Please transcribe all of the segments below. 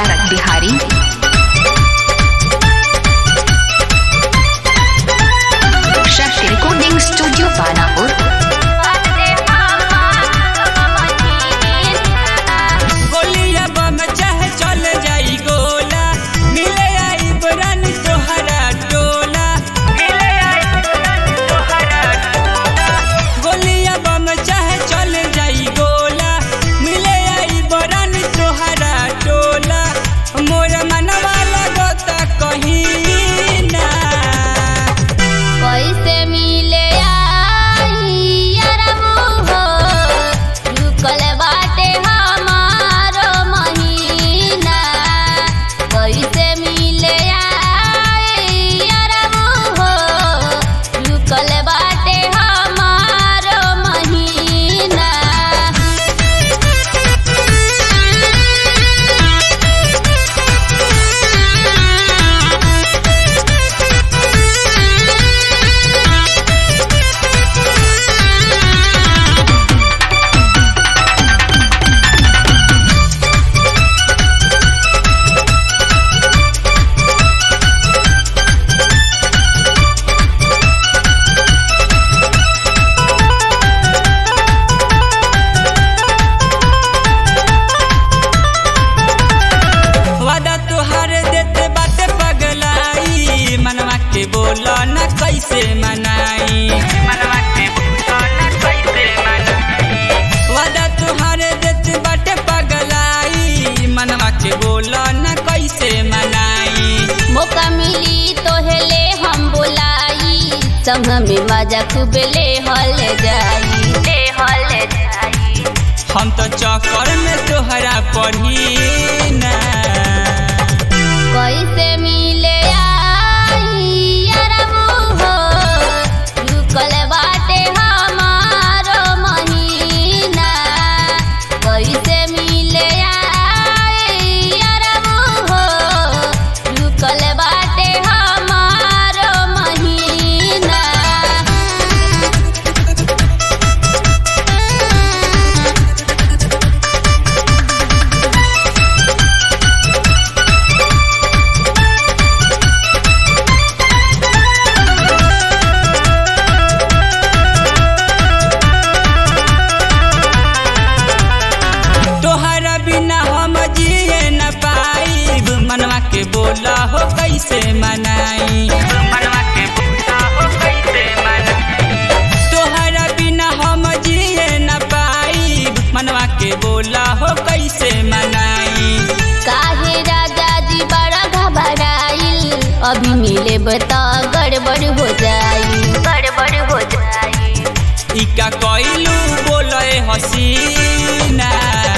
तारक Bihari Shakti recording studio Panapur गोलिया बम चाहे चल जाई गोला मिले आई बरानी तोहरा टोला मिले आई बरानी तोहरा टोला गोलिया बम चाहे चल जाई गोला मिले आई बरानी तोहरा टोला मोर मनवा लगता कहीं ना कैसे मिले आई अरबू हो रुकल बाटे हमारो महीना कैसे मिले आई अरबू हो रुकल बाटे हमारो महीना वादा तुहार देते बाटे पगलाई मनवा के बोला न कैसे मनाई मनवा के बोला न कैसे मनाई वादा तुहार देते बाटे पगलाई मनवा के बोला न कैसे मनाई मौका मिली तो हेले हम बुलाई संग में मजा खूब ले हल जाई ले हल जाई हम तो चक्कर में तोहरा पढ़ी ना कैसे मिले आई अरबू हो रुकल बाटे हमारो महीना कैसे मिले आई अरबू हो रुकल बाटे हमारो महीना तोहरा बिना हम जिए न पाईब मनवा के बोला हो कैसे मनाई मनवा के बोला हो कैसे मनाई तोहरा बिना हम जिए न पाईब मनवा के बोला हो कैसे मनाई काहे राजा जी बड़ा घबराइल अभी मिले बता गड़बड़ हो जाई गड़बड़ हो जाई इका कइलू बोले हसीना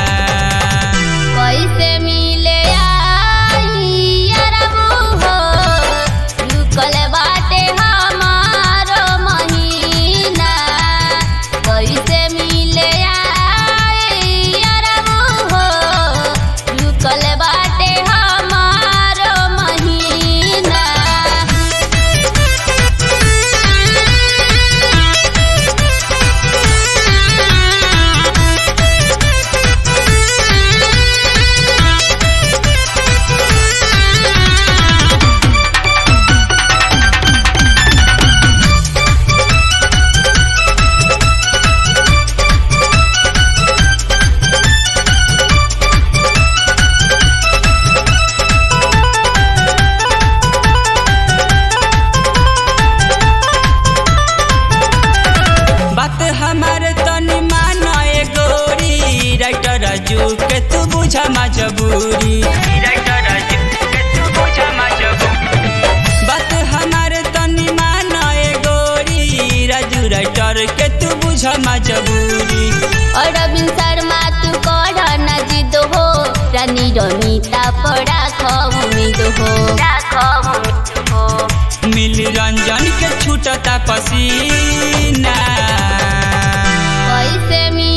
कैसे मिले आई अरबू हो रुकल बाटे हमारो महीना कैसे मिले आई अरबू हो रुकल बाटे हमारो महीना बात हमारे तनी मानो ए गोरी राइटर राजू के तू बुझा मजबूरी राइटर राजू के तू बुझा मजबूरी बात हमारे तनी मानो ए गोरी राजू राइटर के तू बुझा मजबूरी और बिन शर्मा तू कर न जिद हो रानी रमिता पड़ा उम्मीद हो उम्मीद हो मिल रंजन के छूटता पसीना कैसे मिले